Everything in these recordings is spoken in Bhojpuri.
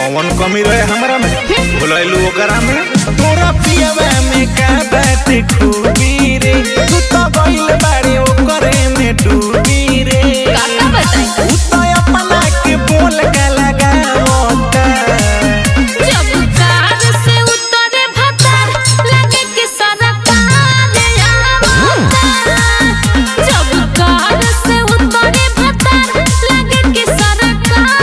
कौन कमी रहे हमरा में भुलैलू ओकरा में तोरा पियवा में का बात खूबी रे तू तो गइल बाड़े ओकरे में डूबी रे काका बताई उ तो अपना के बोल के लगावता जब कार से उतरे भतर लगे कि सरकार आवता जब कार से उतरे भतर लगे कि सरकार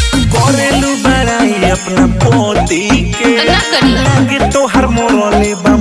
करेलू बड़ाई अपना पोती के ना करी लागे तोहर मोरले बा